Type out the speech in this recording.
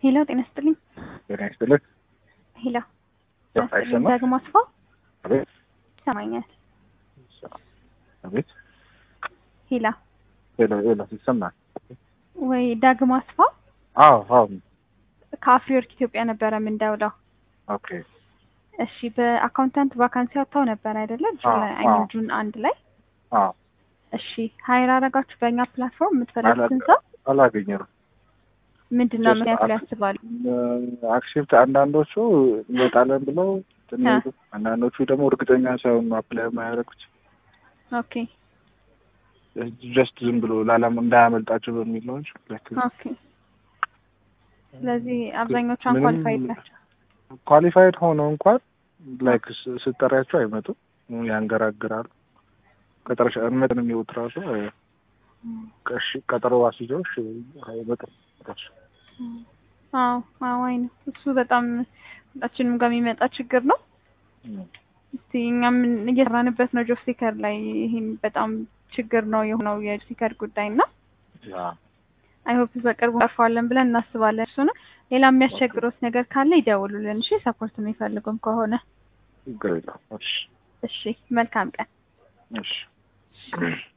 ሄሎ ጤና ይስጥልኝ። ጤና ይስጥልኝ። ሄሎ ያው አይሰማም? ዳግም አስፋው አቤት ይሰማኛል። አቤት ሄላ ሄሎ ሄሎ ይሰማል? ወይ ዳግም አስፋው አዎ አዎ ከአፍሪወርክ ኢትዮጵያ ነበረ የምንደውለው። ኦኬ እሺ በአካውንታንት ቫካንሲ አውጥተው ነበር አይደለ? ጁን አዎ፣ አይ ሚን አዎ። ጁን አንድ ላይ አዎ እሺ ሀይር አረጋችሁ በእኛ ፕላትፎርም የምትፈልጉትን አላ- ሰው አላገኘንም። ምንድን ነው Just ምክንያቱ አክ- ያስባሉ? አክሴፕት አንዳንዶቹ እንወጣለን ብለው እንትን አ። ይሉ፣ አንዳንዶቹ ደግሞ እርግጠኛ ሳይሆን አፕላይ የማያደርጉት ኦኬ ጀስት ዝም ብሎ ላላም እንዳያመልጣቸው በሚል ነው እንጂ like ኦኬ ስለዚህ አብዛኞቹ ምንም- አንኳሊፋይድ ናቸው። ኳሊፋይድ ሆነው እንኳን ላይክ ስጠሪያቸው አይመጡም፣ ያንገራግራሉ። ቀጠሮሽ እንመጥን የሚወጥ ራሱ ቀሽ ቀጠሮ አስይዘው እሺ አይመጡም ራሱ አዎ አዎ አይ ነው እሱ በጣም ሁላችንም ጋር የሚመጣ ችግር ነው። እስቲ እኛም እየሰራንበት ነው ጆብ ሲከር ላይ ይህም በጣም ችግር ነው የሆነው የጆብ ሲከር ጉዳይ እና ያ አይ ሆፕ በቅርቡ ቀርፈዋለን ብለን እናስባለን። እሱንም ሌላ የሚያስቸግሮት ነገር ካለ ይደውሉልን። እሺ ሰፖርት የሚፈልጉም ከሆነ ችግር የለውም። እሺ እሺ መልካም ቀን። እሺ